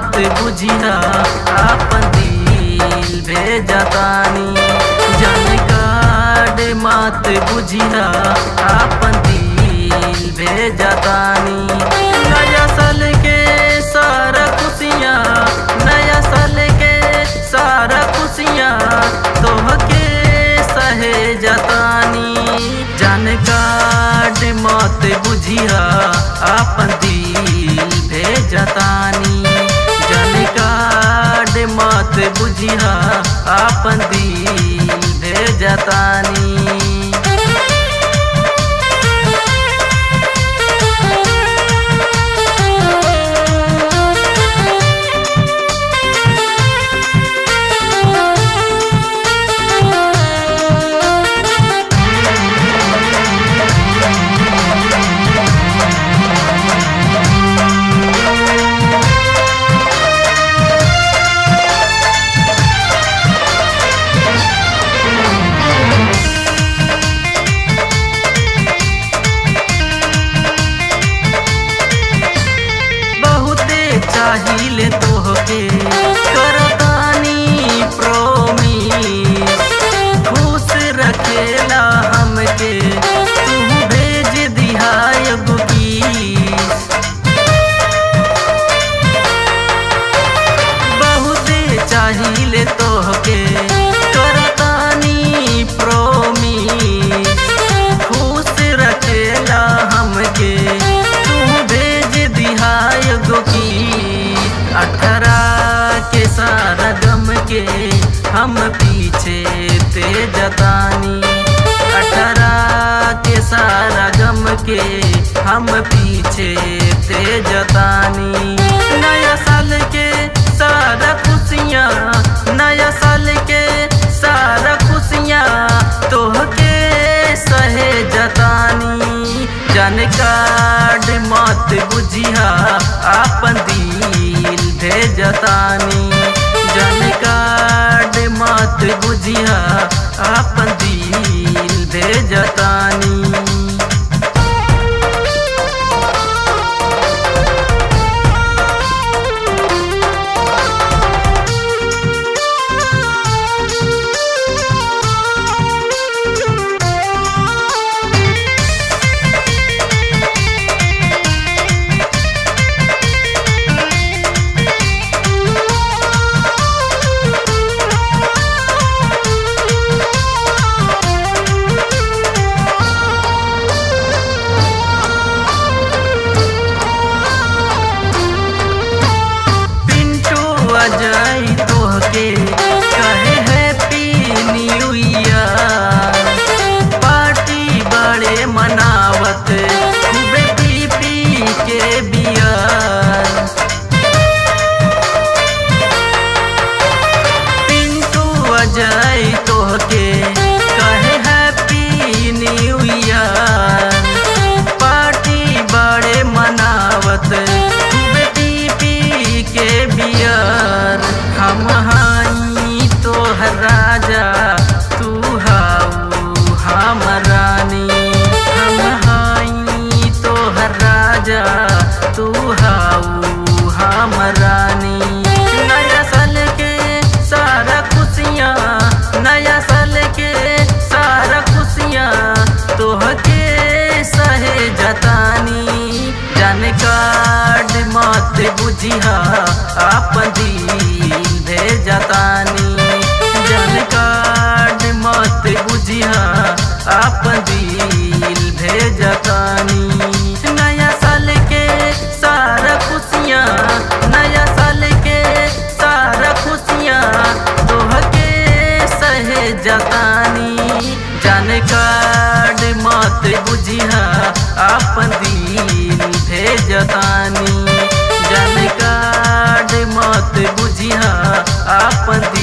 मत बुझिया आपन दिल भेजतानी जन कार्ड मत बुझिया आपन दिल भेजतानी नया साल के सारा खुशियाँ नया साल के सारा खुशियाँ तोहके सहे जतानी जन कार्ड मत बुझिया आपन दिल भेजतानी जन कार्ड मत बुझिया आपन दिल भेजतानी बहुते चाहिए तोहके करतानी प्रोमिस खुश रखेला हमके तू भेज दिहा एगो किस बहुते चाहिए तोहके करतानी प्रोमिस खुश रखेला हमके तू भेज दिहा एगो की अठारह के सारा गम के हम पीछे ते जतानी अठारह के सारा गम के हम पीछे ते जतानी नया साल के सारा खुशियाँ नया साल के सारा खुशियाँ तोहके सहे जतानी जन कार्ड मत बुझिया आपन दिल भेजतानी जन कार्ड मत बुझिया आपन दिल भेजतानी पिंटू अजय तोहके कहे हैप्पी न्यू ईयर पार्टी बड़े मनावत खूबे पी पी के बियर पिंटू अजय तोहके कहे हैप्पी न्यू ईयर पार्टी बड़े मनावत खूबे पी पी के बियर हम हाई तोहर राजा तू हाऊ हम रानी हम हाई तोहर राजा तू हाऊ हम रानी नया साल के सारा खुशियाँ नया साल के सारा खुशियाँ तोहके सहे जतानी जन कार्ड मत बुझिया आपन दिल भेजतानी जन कार्ड मत बुझिया आपन दिल भेजतानी नया साल के सारा खुशियाँ नया साल के सारा खुशियाँ तोहके सहे जतानी जन कार्ड मत बुझिया आपन दिल भेजतानी जन कार्ड मत बुझिया आपन